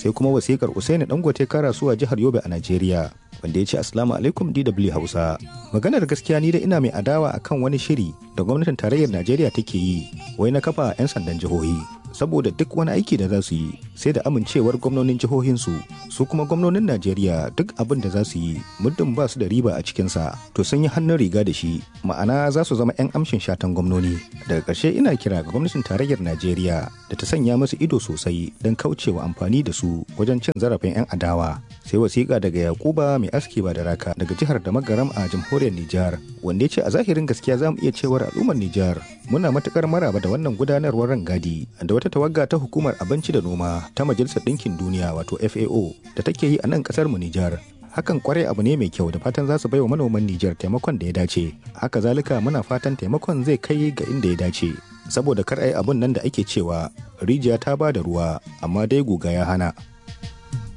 sai kuma wasikar usaini dangote karasuwa jihar yobe a najeriya wanda ya ce assalamu alaikum dw hausa maganar gaskiya ni da ina mai adawa akan wani shiri da gwamnatin tarayyar najeriya take yi wai na kafa 'yan sandan jihohi saboda duk wani aiki da za su yi sai da amincewar gwamnonin jihohinsu su kuma gwamnonin najeriya duk abin da za su yi muddin ba su da riba a cikinsa to sun yi hannun riga da shi ma'ana za su zama 'yan amshin shatan gwamnoni daga ƙarshe ina kira ga gwamnatin tarayyar najeriya da ta sanya musu ido sosai don kaucewa amfani da su wajen cin zarafin 'yan adawa sai wasiƙa daga yakuba mai aski ba da raka daga jihar da magaram a jamhuriyar nijar wanda ya ce a zahirin gaskiya za mu iya cewar al'ummar nijar muna matukar maraba da wannan gudanarwar rangadi da wata tawagga ta hukumar abinci da noma ta majalisar ɗinkin duniya wato fao da take yi a nan ƙasar mu nijar hakan kwarai abu ne mai kyau da fatan za su bai wa manoman nijar taimakon da ya dace haka zalika muna fatan taimakon zai kai ga inda ya dace saboda kar ai abun nan da ake cewa rijiya ta ba da ruwa amma dai guga ya hana